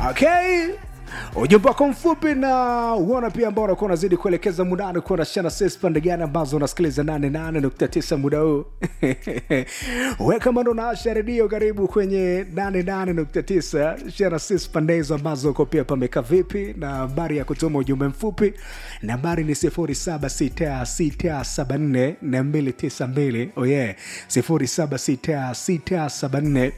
okay ujumbe wako mfupi na uona pia ambao unakuwa unazidi kuelekeza mudani kuwa na shana sis pande gani ambazo unasikiliza 88.9 muda huu we kama ndo naasha redio karibu kwenye 88.9 shana sis pande hizo ambazo uko pia pameka vipi na habari ya kutuma ujumbe mfupi nambari ni 0766744292 oh yeah 076674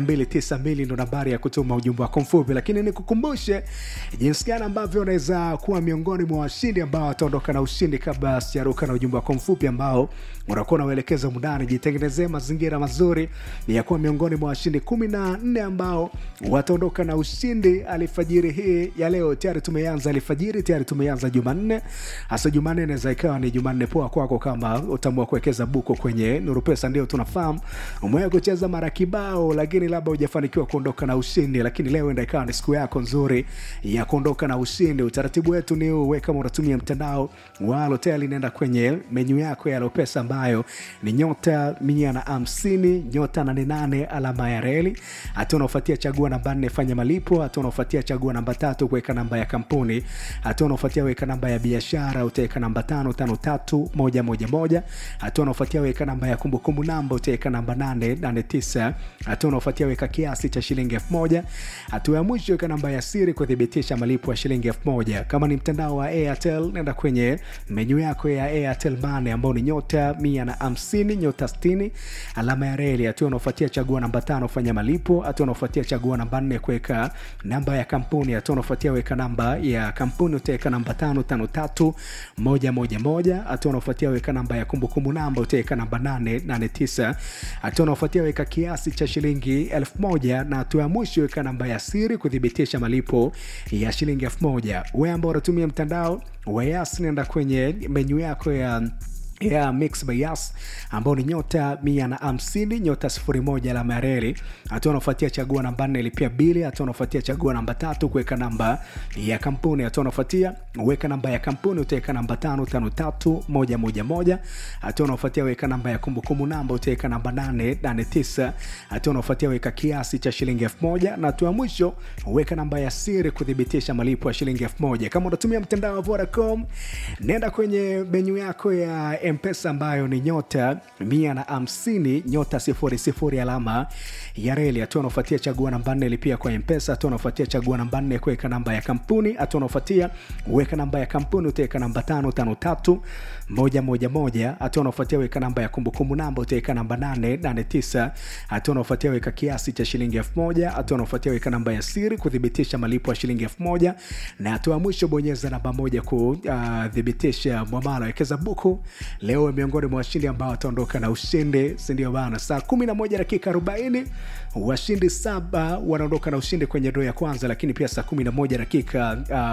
292 ndo nambari ya kutuma ujumbe wako mfupi lakini nikukumbushe jinsi gani ambavyo unaweza kuwa miongoni mwa washindi ambao wataondoka na ushindi kabla sijaruka na ujumbe wako mfupi ambao unakuwa unauelekeza mundani jitengenezee mazingira mazuri ya kuwa miongoni mwa washindi kumi na nne ambao wataondoka na ushindi alfajiri hii ya leo tayari tumeanza alfajiri tayari tumeanza jumanne hasa jumanne inaweza ikawa ni jumanne poa kwako kama utaamua kuwekeza buko kwenye nuru pesa ndio tunafahamu umewahi kucheza mara kibao lakini labda hujafanikiwa kuondoka na ushindi lakini leo enda ikawa ni siku yako nzuri ya kuondoka na ushindi utaratibu wetu ni uwe kama unatumia mtandao wa hotel inaenda kwenye menyu yako ya lopesa ambayo ni nyota mia na hamsini nyota nane nane alama ya reli hatua unaofuatia chagua namba nne fanya malipo hatua unaofuatia chagua namba tatu kuweka namba ya kampuni hatua unaofuatia weka namba ya biashara utaweka namba tano tano tatu moja moja moja hatua unaofuatia weka namba ya kumbukumbu namba utaweka namba nane nane tisa hatua unaofuatia weka kiasi cha shilingi elfu moja hatua ya mwisho weka namba ya siri kuthibitisha malipo ya shilingi elfu moja kama ni mtandao wa airtel nenda kwenye menyu yako ya airtel mane ambao ni nyota mia na hamsini nyota stini alama ya reli hatua unaofuatia chagua namba tano fanya malipo hatua unaofuatia chagua namba nne kuweka namba ya kampuni hatua unaofuatia weka namba ya kampuni utaweka namba tano tano tatu moja moja moja hatua unaofuatia weka namba ya kumbukumbu namba utaweka namba nane nane tisa hatua unaofuatia weka kiasi cha shilingi elfu moja na hatua ya mwisho weka namba ya siri kuthibitisha malipo ya shilingi elfu moja we ambao unatumia mtandao wa yas nenda kwenye menyu yako ya ya mix by yas ambao ni nyota mia na hamsini nyota sifuri moja alama ya reli hatua unaofuatia chagua namba nne lipia bili hatua unaofuatia chagua namba tatu kuweka namba ya kampuni hatua unaofuatia weka namba ya kampuni utaweka namba tano tano tatu moja moja moja hatua unaofuatia weka namba ya kumbukumbu namba utaweka namba nane nane tisa hatua unaofuatia weka kiasi cha shilingi elfu moja na hatua ya mwisho weka namba ya siri kuthibitisha malipo ya shilingi elfu moja kama unatumia mtandao wa vodacom nenda kwenye menyu yako ya mpesa ambayo ni nyota mia na hamsini nyota sifuri sifuri alama ya reli hatua unaofuatia chagua namba nne lipia kwa mpesa hatua unaofuatia chagua namba nne kuweka namba ya kampuni hatua unaofuatia weka namba ya kampuni utaweka namba tano tano tatu moja moja moja hatua unaofuatia weka namba ya kumbukumbu namba utaweka namba nane nane tisa hatua unaofuatia weka kiasi cha shilingi elfu moja hatua unaofuatia weka namba ya siri kuthibitisha malipo ya shilingi elfu moja na hatua ya mwisho bonyeza namba moja kuthibitisha uh, mwamala wekeza buku leo miongoni mwa washindi ambao wataondoka na ushindi sindio bana saa 11 dakika 40 washindi saba wanaondoka na ushindi kwenye doo ya kwanza lakini pia saa 11 dakika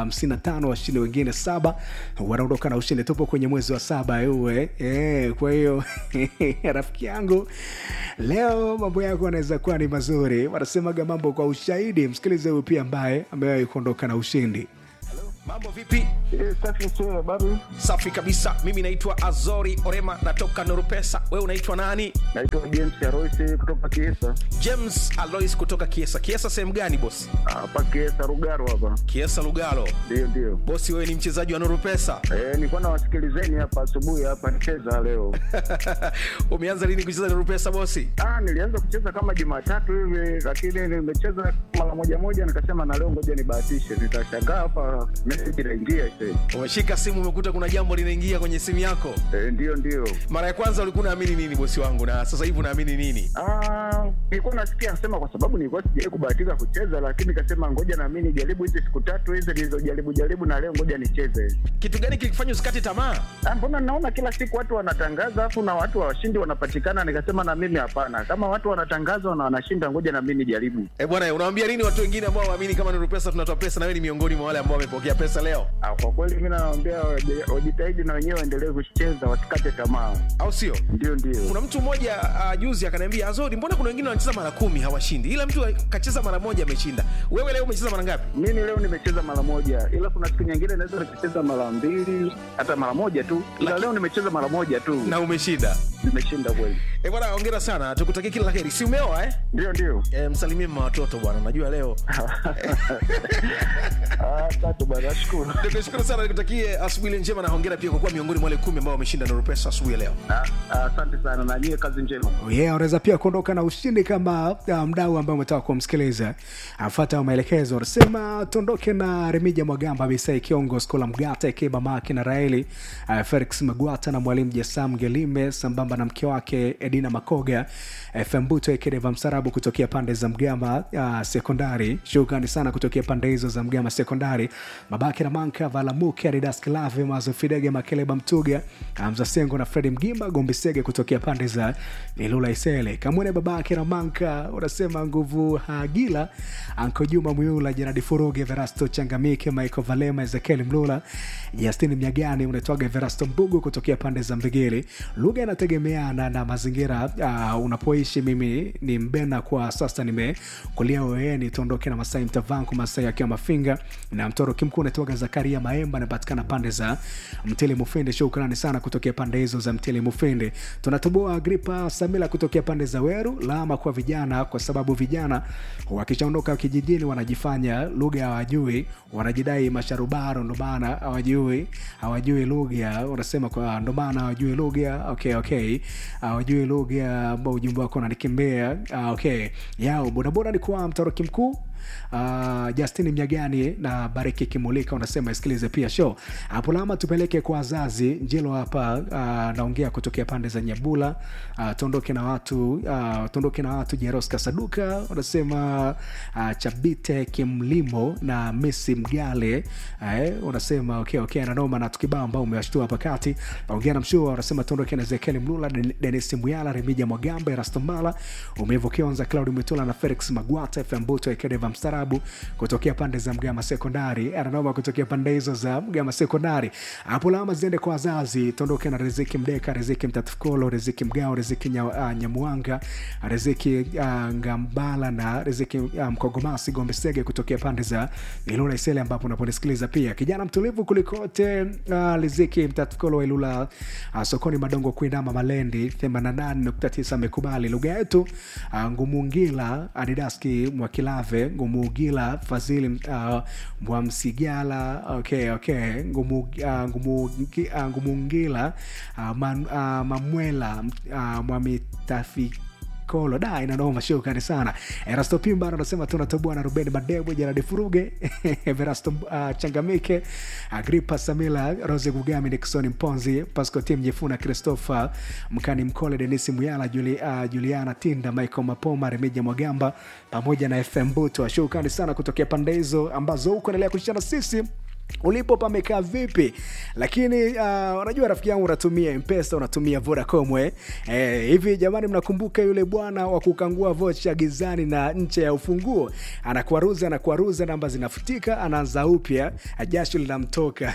55 um, washindi wengine saba wanaondoka na ushindi tupo kwenye mwezi wa saba uwe e, kwa hiyo rafiki yangu leo mambo yako anaweza kuwa ni mazuri wanasemaga mambo kwa ushahidi msikilize huyu pia ambaye amewahi kuondoka na ushindi mambo vipi Eh, safi sio habari. safi kabisa mimi naitwa azori orema natoka norupesa wewe unaitwa nani Naitwa James Aroisi kutoka Kiesa. james alois kutoka kiesa kiesa sehemu gani bosi Hapa Kiesa Rugaro hapa. kiesa lugalo Ndio ndio. bosi wewe ni mchezaji wa norupesa Eh, nilikuwa nawasikilizeni hapa asubuhi hapa nicheza leo. umeanza lini kucheza norupesa bosi Ah, nilianza kucheza kama Jumatatu hivi lakini nimecheza mara moja moja nikasema na leo ngoja nibahatishe. Nitashangaa hapa message inaingia sasa. umeshika simu umekuta kuna jambo linaingia kwenye simu yako Eh, ndio ndio. mara ya kwanza ulikuwa unaamini nini bosi wangu na sasa hivi unaamini nini Ah, nilikuwa nasikia nasema kwa sababu nilikuwa sijawahi kubahatika kucheza lakini nikasema ngoja na mimi nijaribu hizi siku tatu hizi nilizojaribu jaribu na leo ngoja nicheze. kitu gani kilikufanya usikate tamaa Ah, mbona naona kila siku watu wanatangaza afu na watu washindi wanapatikana nikasema na mimi hapana kama watu wanatangaza na wanashinda ngoja na mimi nijaribu e bwana unawambia nini watu wengine ambao waamini kama norupesa tunatoa pesa na wewe ni miongoni mwa wale ambao wamepokea pesa leo ah, kwa kweli mi nawaambia waje- wajitahidi na wenyewe waendelee kucheza wasikate tamaa au sio ndio ndio kuna mtu mmoja uh, juzi akaniambia azori mbona kuna wengine wanacheza mara kumi hawashindi ila mtu kacheza mara moja ameshinda wewe leo umecheza mara ngapi mimi leo nimecheza mara moja ila kuna siku nyingine naweza nikacheza mara mbili hata mara moja tu ila Laki- leo nimecheza mara moja tu na umeshinda zimeshinda kweli. Eh, bwana hongera sana tukutakie kila la heri si umeoa eh? Ndio, ndio. Eh, msalimie mama watoto bwana najua leo Ah, Asante bwana, nashukuru. nikushukuru sana nikutakie asubuhi njema na hongera pia kwa kuwa miongoni mwa wale kumi ambao wameshinda Nuru Pesa asubuhi ya leo Ah, ah, Asante sana na nyie, kazi njema. Oh yeah, unaweza pia kuondoka na ushindi kama uh, mdau ambaye umetaka kumsikiliza afata maelekezo unasema tuondoke na remija mwagamba bisai kiongo skola mgata ikeba maki na raeli uh, felix magwata na mwalimu jasam gelime sambamba na mke wake edina makoga fm buto ekedeva msarabu kutokea pande za mgama uh, sekondari shukrani sana kutokea pande hizo za mgama sekondari babake na manka valamuke aridas kilave mazo fidege makeleba mtuga hamza sengo na fredi mgimba gombisege kutokea pande za ilula isele kamwene babake na manka unasema nguvu hagila anko juma mwiula jeradi furuge verasto changamike michael valema ezekiel mlula justin mnyagani unaitwaga verasto mbugu kutokea pande za mbigili lugha inategemeana na mazingira uh, unapoishi mimi ni mbena kwa sasa nimekulia oeni tuondoke na masai mtavanku masai akiwa mafinga na mtoro kimkuu unaitwaga zakaria maemba anapatikana pande za mtili mufindi shukrani sana kutokea pande hizo za mtili mufindi tunatoboa agripa samila kutokea pande za weru lama kwa vijana kwa sababu vijana wakishaondoka kijijini wanajifanya lugha hawajui wanajidai masharubaro ndo maana hawajui hawajui lugha unasema kwa ndo maana hawajui lugha okay okay hawajui lugha ambao ujumbe wako unanikimbia Ah, okay yao bodaboda ni kwa mtoroki mkuu Uh, justin mnyagani na bariki kimulika unasema isikilize pia show hapo lama tupeleke kwa wazazi njilo hapa uh, naongea kutokea pande za nyabula uh, tuondoke na watu uh, tuondoke na watu jeros kasaduka unasema uh, chabite kimlimo na misi mgale uh, unasema okay, okay, nanoma na tukibao ambao umewashtua hapa kati ongea na mshua unasema tuondoke na zekeli mlula Den- denis muyala remija mwagamba erastombala umevu kionza claudi mwitula na felix magwata fmbuto ekedeva mstarabu kutokea pande za mgama sekondari ananoma kutokea pande hizo za mgama sekondari hapo lama ziende kwa wazazi tuondoke na riziki mdeka riziki mtatufukolo riziki mgao riziki nya, uh, nyamuanga riziki uh, ngambala na riziki uh, mkogomasi gombe sege kutokea pande za ilula isele ambapo unaponisikiliza pia kijana mtulivu kulikote uh, riziki mtatufukolo wa ilula uh, sokoni madongo kuinama malendi 88.9 amekubali lugha yetu uh, ngumungila adidaski mwakilave ngumugila fadhili uh, mwamsigala okay, okay. Ngumu, uh, ngumu, uh, ngumungila uh, man, uh, mamwela uh, mwamitafi kolo da inanoma shukrani sana erasto pimba anasema tunatoboa na ruben madebwe jaradi furuge verasto uh, changamike agripa samila rose gugami nixon mponzi pascotim jefuna christopher mkani mkole denisi muyala Juli, uh, juliana tinda michael mapoma remija mwagamba pamoja na fm buto shukrani sana kutokea pande hizo ambazo huko endelea kushana sisi ulipo pamekaa vipi lakini uh, unajua rafiki yangu unatumia mpesa unatumia vodacom eh? Eh, hivi jamani mnakumbuka yule bwana wa kukangua vocha gizani na nche ya ufunguo anakwaruza anakwaruza namba zinafutika anaanza upya jasho linamtoka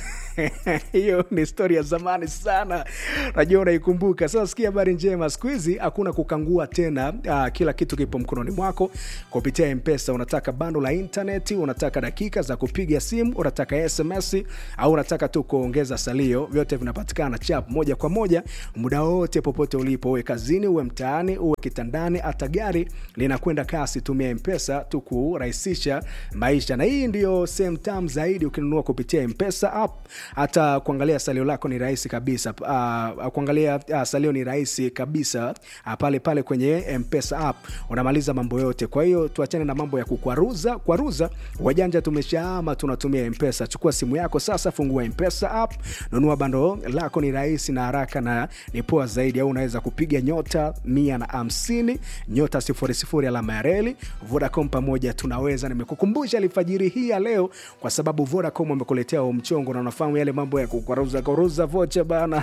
hiyo ni stori ya zamani sana najua unaikumbuka sasa sikia habari njema siku hizi hakuna kukangua tena uh, kila kitu kipo mkononi mwako kupitia mpesa unataka bando la intaneti unataka dakika za kupiga simu unataka sms au unataka tu kuongeza salio vyote vinapatikana chap moja kwa moja muda wote popote ulipo uwe kazini uwe mtaani uwe kitandani hata gari linakwenda kasi tumia mpesa tu kurahisisha maisha na hii ndio sehemu tam zaidi ukinunua kupitia mpesa app hata kuangalia salio lako ni rahisi kabisa uh, kuangalia uh, salio ni rahisi kabisa uh, pale pale kwenye mpesa app unamaliza mambo yote kwa hiyo tuachane na mambo ya kukwaruza kwaruza wajanja tumeshaama tunatumia mpesa chukua simu yako sasa fungua mpesa app nunua bando lako ni rahisi na haraka na ni poa zaidi au unaweza kupiga nyota mia na hamsini nyota sifuri sifuri alama ya reli vodacom pamoja tunaweza nimekukumbusha alfajiri hii ya leo kwa sababu vodacom wamekuletea huo mchongo na unafahamu yale mambo ya kukwaruza kwaruza vocha bana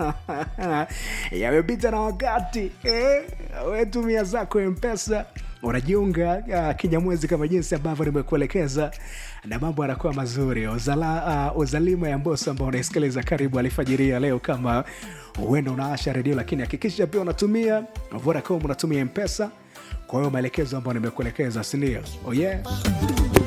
yamepita na wakati eh? wetumia zako mpesa unajiunga uh, kinyamwezi kama jinsi ambavyo nimekuelekeza na mambo yanakuwa mazuri Uzala, uh, uzalima ya mboso ambao unaisikiliza karibu alifajiria leo kama huenda unaasha redio lakini hakikisha pia unatumia vodacom unatumia mpesa kwa hiyo maelekezo ambayo nimekuelekeza sindio oh yeah.